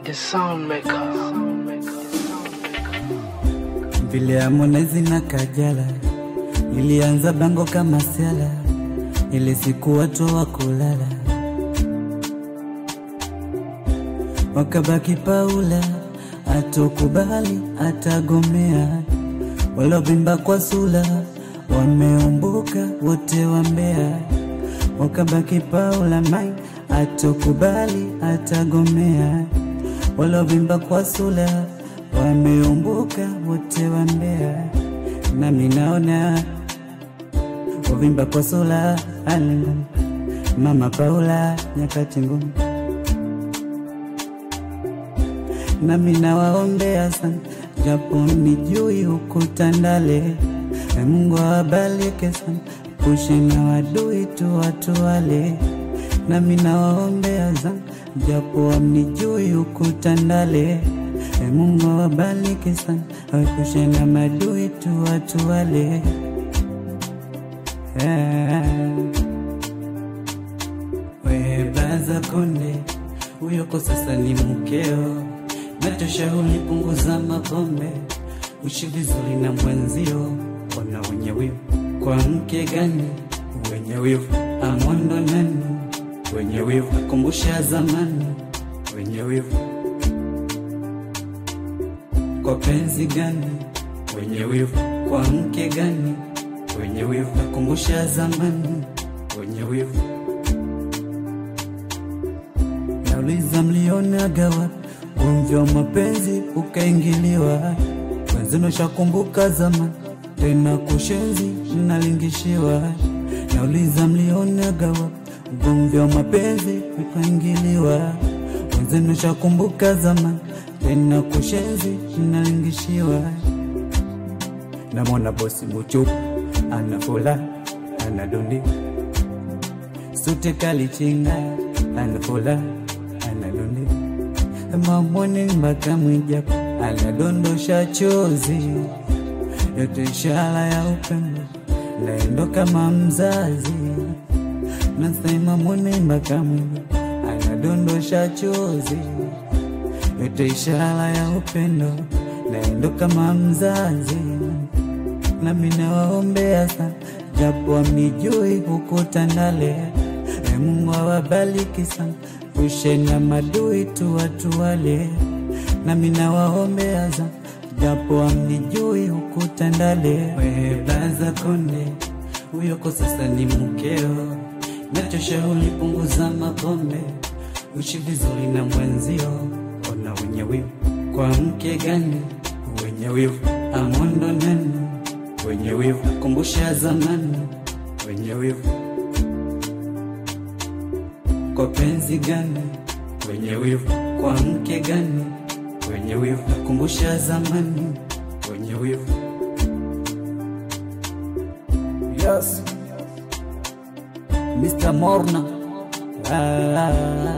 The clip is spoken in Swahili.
The sound maker. vile Harmonize na Kajala ilianza bango kama siala, ile siku watu wa kulala wakabaki Paula, atokubali atagomea, walovimba kwa sula wameumbuka wote wa Mbeya, wakabaki Paula mai atokubali atagomea, walovimba kwa sula wameumbuka wote wa Mbeya, nami naona uvimba kwa sula alingum mama Paula nyakati ngumu nami nawaombea sana, japo nijui huku Tandale. E Mungu awabariki sana, pushe na wadui tu watu wale. Nami nawaombea sana, japo amnijui huku Tandale. E Mungu awabariki sana, awepushe na madui tu watu wale. Yeah. We baza konde, huyo kwa sasa ni mkeo, nachoshauri punguza mapombe, ushi vizuri na mwenzio. Ona wenye wivu kwa mke gani? Wenye wivu amondo nani? Wenye wivu akumbusha zamani, wenye wivu kwa penzi gani? Wenye wivu kwa mke gani? Wenye wivu akumbusha zamani, wenye wivu Nauliza mlionaga wapi ugomvi wa mapenzi ukaingiliwa? Wenzenu shakumbuka zamani, tena kushenzi mnalingishiwa. Nauliza mlionaga wapi ugomvi wa mapenzi ukaingiliwa? Wenzenu shakumbuka zamani, tena kushenzi mnalingishiwa. Namwona bosi Muchuku anafula anadundi sute kalichinga anafula analundi mamoni mpaka mwijaku anadondosha chozi yote ishara ya upendo naendo kama mzazi nasema moni mpaka mwijaku anadondosha chozi yote ishara ya upendo naendo kama mzazi nami nawaombea sana japo amnijui huku Tandale. E Mungu awabariki sana, ushe na madui tu watu wale. Nami nawaombea sana japo amnijui huku Tandale. We blaza konde, huyo kwa sasa ni mkeo, nachoshauri punguza mapombe, ushi vizuri na mwenzio. Ona wenye wivu kwa mke gani? Wenye wivu amondo nani? wenye wivu kumbusha zamani, wenye wivu kwa penzi gani? Wenye wivu kwa mke gani? Wenye wivu kumbusha zamani, wenye wivu Yes, Mr. Morna ah,